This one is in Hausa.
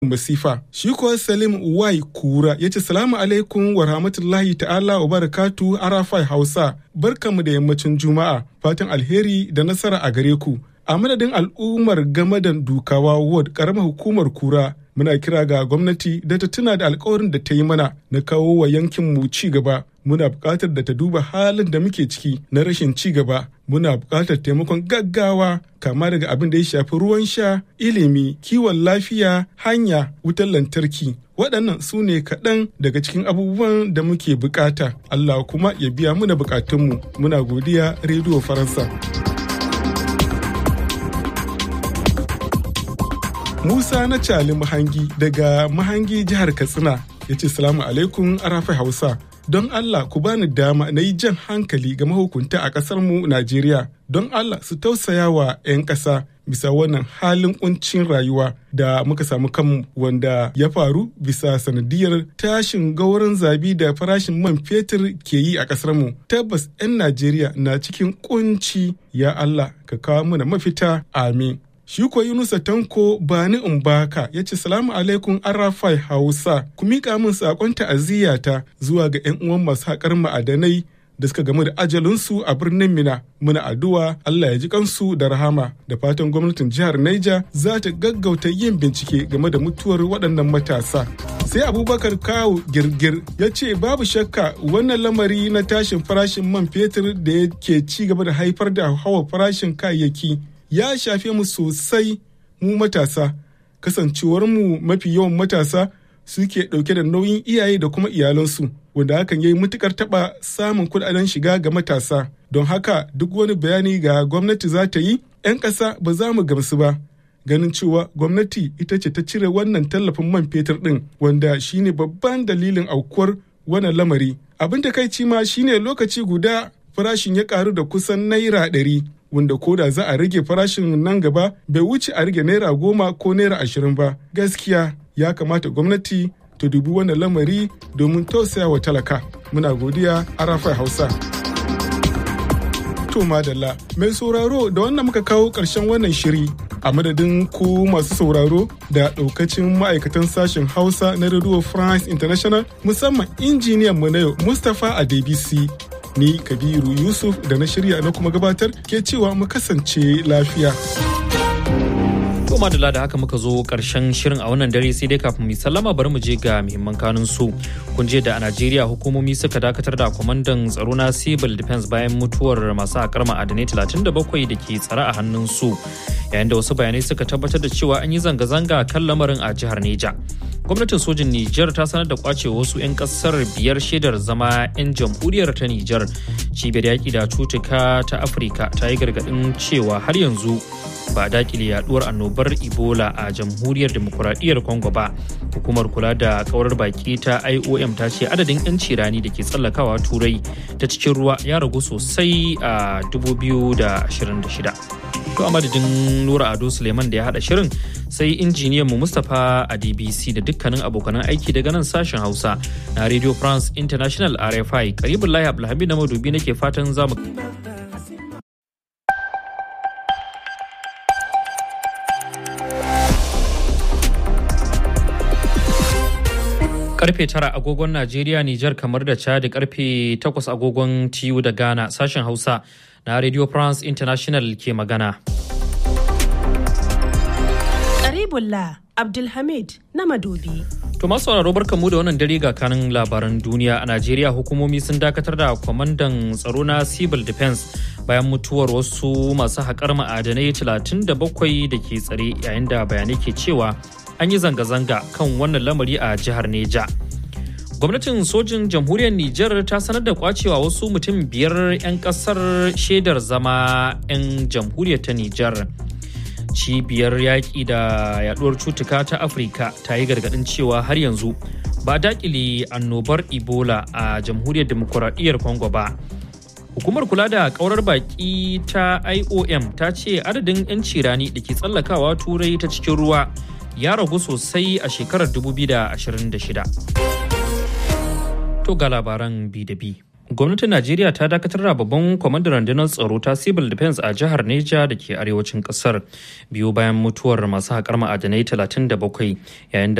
masifa shi kuwa salim wai kura ya ce salamu alaikum wa rahmatullahi ta'ala wa barakatu arafai hausa barkamu da yammacin juma'a fatan alheri da nasara a gare ku a madadin al'ummar gamadan dukawa ward karamar hukumar kura muna kira ga gwamnati da ta tuna da alkawarin da ta yi mana na kawo wa yankin mu ci gaba muna buƙatar da ta duba halin da muke ciki na rashin ci gaba muna buƙatar taimakon gaggawa kama daga abin da ya shafi ruwan sha ilimi kiwon lafiya hanya wutar lantarki waɗannan su ne kaɗan daga cikin abubuwan da muke buƙata allah kuma ya biya muna buƙatunmu muna godiya rediyo faransa Musa na Cali Mahangi daga Mahangi jihar Katsina ya ce salamu alaikum arafai Hausa. Don Allah ku bani dama na yi jan hankali ga mahukunta a ƙasar mu Najeriya. Don Allah su tausaya wa 'yan ƙasa bisa wannan halin kuncin rayuwa da muka samu kanmu wanda ya faru bisa sanadiyar tashin gauran zabi da farashin man fetur ke yi a ƙasar mu. Tabbas 'yan Najeriya na cikin kunci ya Allah ka kawo mana mafita amin. Shi kuwa Yunusa Tanko Bani Umbaka ya ce salamu alaikum Arafai Hausa ku miƙa min saƙon ta'aziyyata zuwa ga 'yan uwan masu haƙar ma'adanai da suka gamu da ajalinsu a birnin Mina. Muna addu'a Allah ya ji kansu da rahama da fatan gwamnatin jihar Niger za ta gaggauta yin bincike game da mutuwar waɗannan matasa. Sai Abubakar Kawu Girgir ya ce babu shakka wannan lamari na tashin farashin man fetur da yake ci gaba da haifar da hawa farashin kayayyaki ya shafe mu sosai mu matasa kasancewar mu mafi yawan matasa suke ɗauke da nauyin iyaye da kuma iyalansu wanda hakan ya yi matukar taɓa samun kuɗaɗen shiga ga matasa don haka duk wani bayani ga gwamnati za ta yi 'yan ƙasa ba za mu gamsu ba ganin cewa gwamnati ita ce ta cire wannan tallafin man fetur ɗin wanda shine babban dalilin aukuwar wannan lamari abin da kai ma shine lokaci guda farashin ya karu da kusan naira ɗari wanda koda za a rage farashin nan gaba bai wuce a rage naira goma ko naira ashirin ba gaskiya ya kamata gwamnati ta dubi wannan lamari domin tausaya wa talaka muna godiya arafai hausa to madalla mai sauraro da wannan muka kawo ƙarshen wannan shiri a madadin ku masu sauraro da ɗaukacin ma'aikatan sashen hausa na radio france international musamman injiniyan mu na yau mustapha adebisi ni kabiru yusuf da na shirya na kuma gabatar ke cewa mu kasance lafiya To madalla da haka muka zo karshen shirin a wannan dare sai dai kafin mu sallama bari mu je ga muhimman kanun su. Kun je da a Najeriya hukumomi suka dakatar da kwamandan tsaro na Civil Defense bayan mutuwar masu haƙar ma'adanai 37 da ke tsare a hannun su. Yayin da wasu bayanai suka tabbatar da cewa an yi zanga-zanga kan lamarin a jihar Neja. gwamnatin sojin Nijar ta sanar da kwace wasu 'yan kasar biyar shaidar zama 'yan jamhuriyar ta Nijar. Cibiyar yaƙi da cutuka ta Afirka ta yi gargaɗin cewa har yanzu ba dakile yaduwar annobar Ebola a jamhuriyar demokuraɗiyyar Congo ba. Hukumar kula da kawar baki ta IOM ta ce adadin 'yan cirani da ke tsallakawa turai ta cikin ruwa ya ragu sosai a 2026. To a madadin Nura Ado Suleiman da ya haɗa shirin sai injiniyan mu Mustapha a DBC da dukkanin abokanan aiki daga nan sashen Hausa na Radio France International RFI karibin Lahi Abdulhamid na madubi nake fatan zamu karfe tara agogon Najeriya, Nijar kamar da Chad karfe takwas agogon TU da Ghana sashen Hausa na Radio France International ke magana. Karibullah Abdulhamid na Madobi. To masu sauraro barkanmu da wannan dare ga kanin labaran duniya a Najeriya hukumomi sun dakatar da kwamandan tsaro na Civil Defense bayan mutuwar wasu masu haƙar ma'adanai 37 da ke tsare yayin da bayanai ke cewa an yi zanga-zanga kan wannan lamari a jihar Neja. Gwamnatin sojin jamhuriyar Nijar ta sanar da kwacewa wasu mutum biyar 'yan kasar shaidar zama 'yan jamhuriyar ta Nijar. Cibiyar yaƙi da yaduwar cutuka ta Afirka ta yi gargaɗin cewa har yanzu ba daƙile annobar Ebola a jamhuriyar demokuraɗiyyar Congo ba. Hukumar kula da ƙaurar baƙi ta IOM ta ce adadin 'yan cirani da ke tsallakawa turai ta cikin ruwa ya ragu sosai a shekarar 2026. To ga labaran bi da bi. gwamnatin najeriya ta dakatar da babban kwamandan rundunar tsaro ta civil defense a jihar neja da ke arewacin kasar biyu bayan mutuwar masu haƙar ma'adanai 37 yayin da